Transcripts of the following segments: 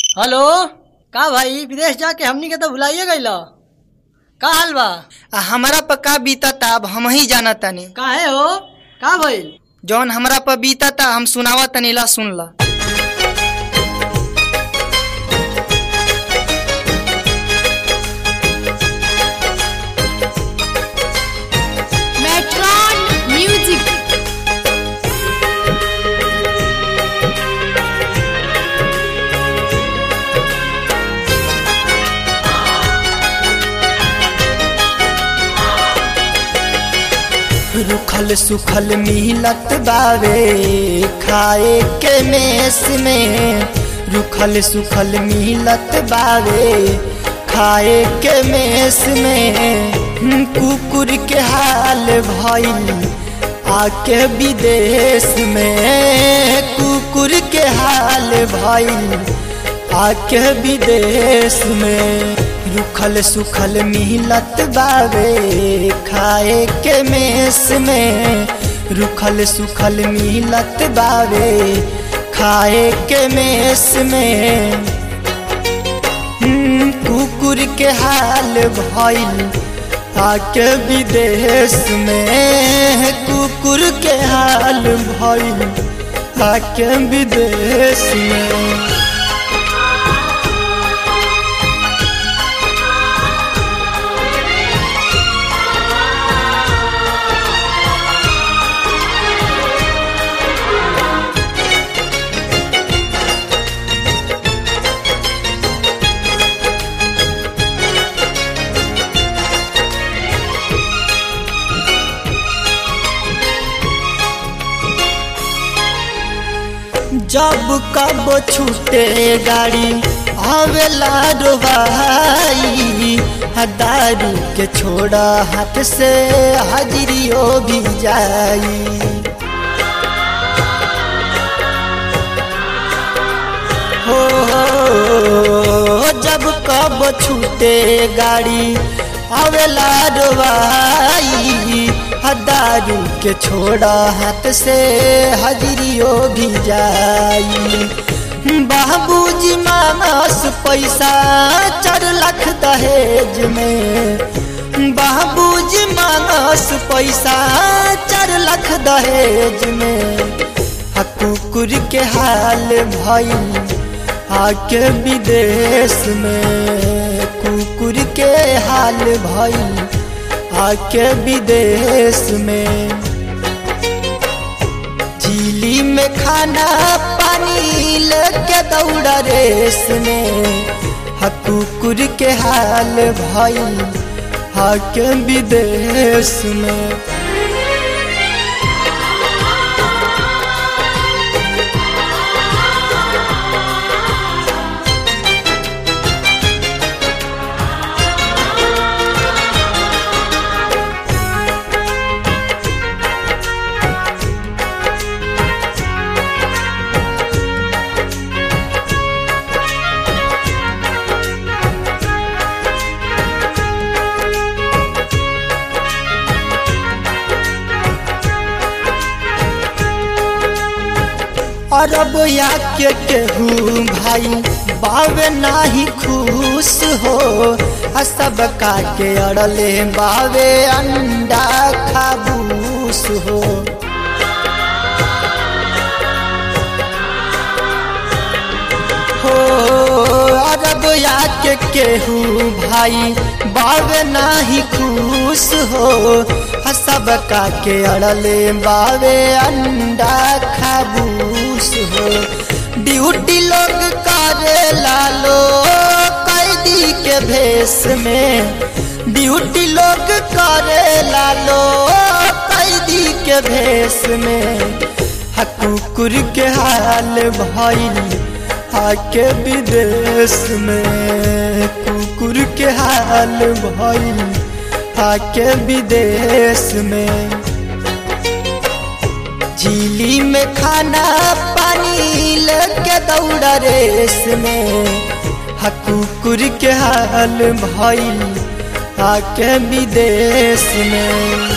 Hello का भाई विदेश जाके हमनी के तो भुलाइए गईल का हाल बा आ हमरा पर का बीतता अब हम ही जाना तनी काहे हो का भइल जौन हमरा पर बीतता हम सुनावा तनी ला सुन ला Metron Music. रुखल सुखल मिलत बावे खाए के मेस में रुखल सुखल मिलत बावे खाए के मेस में कुकुर के हाल भइल आके विदेश में कुकुर के हाल भइल आके विदेश में रुखल सुखल मिलत बावे खाए के मेस में रुखल सुखल मिलत बावे खाए के मेस में हम्म, कुकुर के हाल भइल आके विदेश में कुकुर के हाल भइल आके विदेश में जब कब छूटे गाड़ी आवेला रोबाई दारू के छोड़ा हाथ से हाजिरियो भी जाई हो जब कब छूटे गाड़ी आवेला रोबाई दारू के छोड़ा हाथ से हजरियो भी जाई बाबूजी मानस पैसा चार लाख दहेज में बाबूजी मानस पैसा चार लाख दहेज में आ कुकुर के हाल भइल आके विदेश में कुकुर के हाल भइल आके विदेश में झीली में खाना पानी लेके दौड़ा रेस में हा कुकुर के हाल भइल आके विदेश में अरब या के केहू भाई बावे नाही खुश हो आ सब का के अड़ले बावे अंडा खाबूस हो हो अरब या के केहू भाई बावे नाही खुश हो आ सब का के अड़ले बावे अंडा खाबूस हो ड्यूटी लोग करे लालो कैदी के भेष में ड्यूटी लोग करे लालो कैदी के भेष में हा कुकुर के हाल भइल आके विदेश में कुकुर के हाल भइल आके विदेश में झीली में खाना पानी लेके दौड़ा रेस में हा कुकुर के हाल भइल आके विदेश में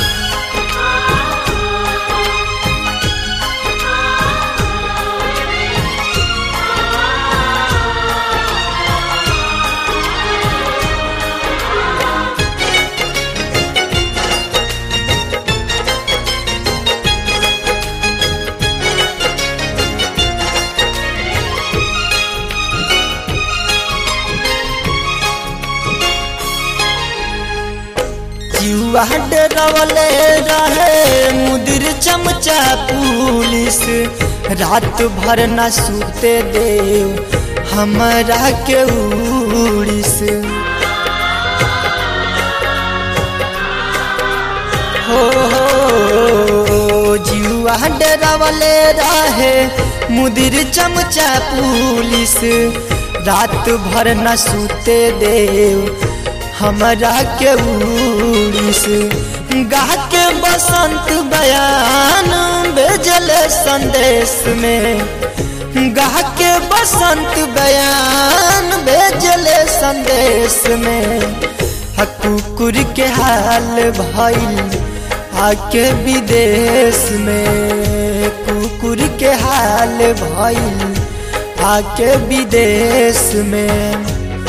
जीवा डरवले रहे मुदिर चमचा पुलिस रात भर न सूते देव हमरा के उड़िस हो हो जीवा डरवले रहे मुदिर चमचा पुलिस रात भर न सूते देव हमरा के उड़िस गा के बसंत बयान भेजल संदेश में गा के बसंत बयान भेजल संदेश में हा कुकुर के हाल भइल आके विदेश में कुकुर के हाल भइल आके विदेश में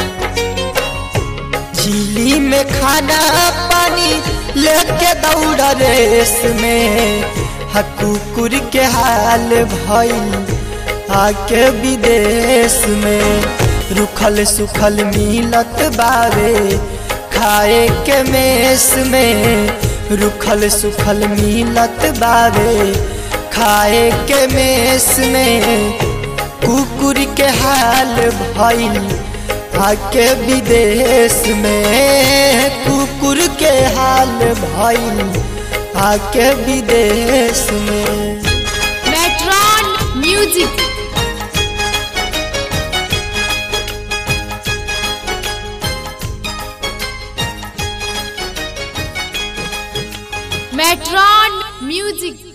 झीली में खाना पानी लेके दौड़ रेस में हा कुकुर के हाल भइल आके विदेश में रुखल सुखल मिलत बावे खाए के मेस में रुखल सुखल मिलत बावे खाए के मेस में कुकुर के हाल भइल आके विदेश में कुकुर के हाल भइल आके विदेश में मेट्रॉन म्यूजिक मेट्रॉन म्यूजिक